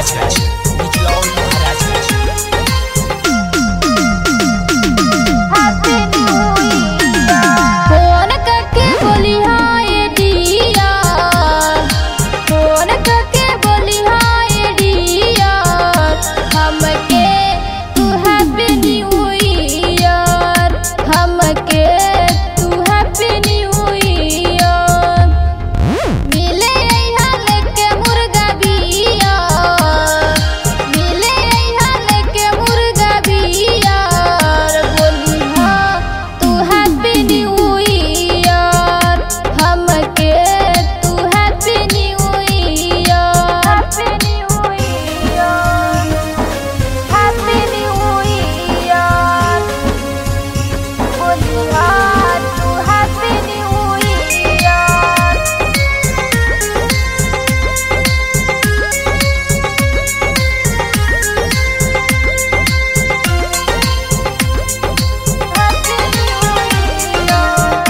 Maharajganj Nichlaul Maharajganj phone करके बोली hi dear phone करके बोली हाय डियर हमके तू हैप्पी न्यू ईयर हमके तू हैप्पी न्यू ईयर मिले अइहा लेके मुर्गा बिया मिले अइहा लेके मुर्गा बिया बोली हाँ तू हैप्पी न्यू ईयर हमके तू happy new year happy new year happy new year बोली हाँ तू happy new year happy new year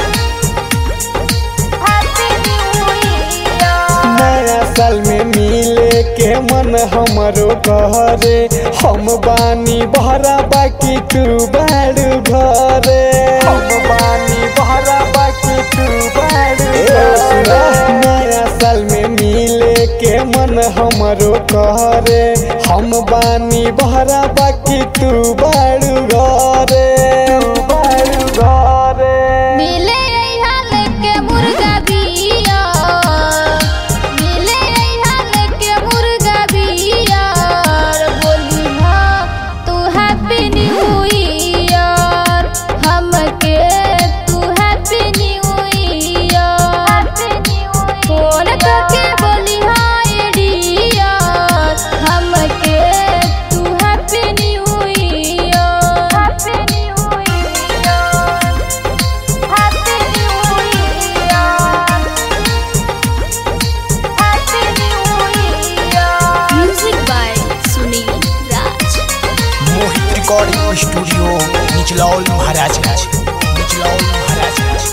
happy new year नया साल में मिले के मन हमरो घरे हम बानी बहरा बाकी तू बाड़ू घरे हम बानी बहरा बाकी तू बाड़ू नया साल में मिले के मन हमरो घरे हम बानी बहरा बाकी तू बाड़ू घरे बाड़ू घरे मिले अइहा लेके मुर्गा बिया मिले अइहा लेके मुर्गा बिया बोली हाँ तू हैप्पी न्यू ईयर हमके तू हैप्पी न्यू ईयर फोन करके बोली हाय डियर हमके तू happy new year happy new year happy new year happy new year music by Sunil Raj Mohit recording studio Nichlaul Maharajganj Nichlaul Maharajganj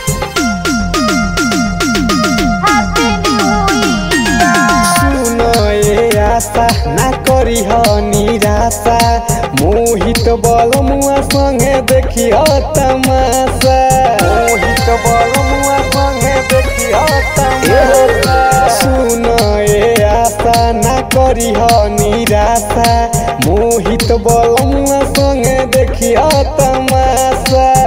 happy new year सुन ए आशा ना करी ह निराशा मोहित बलमुआ संगे देखी तमाशा मोहित बलमुआ संगे देखी तमाशा सुन ए आशा ना करी ह निराशा मोहित बलमुआ संगे देखी तमाशा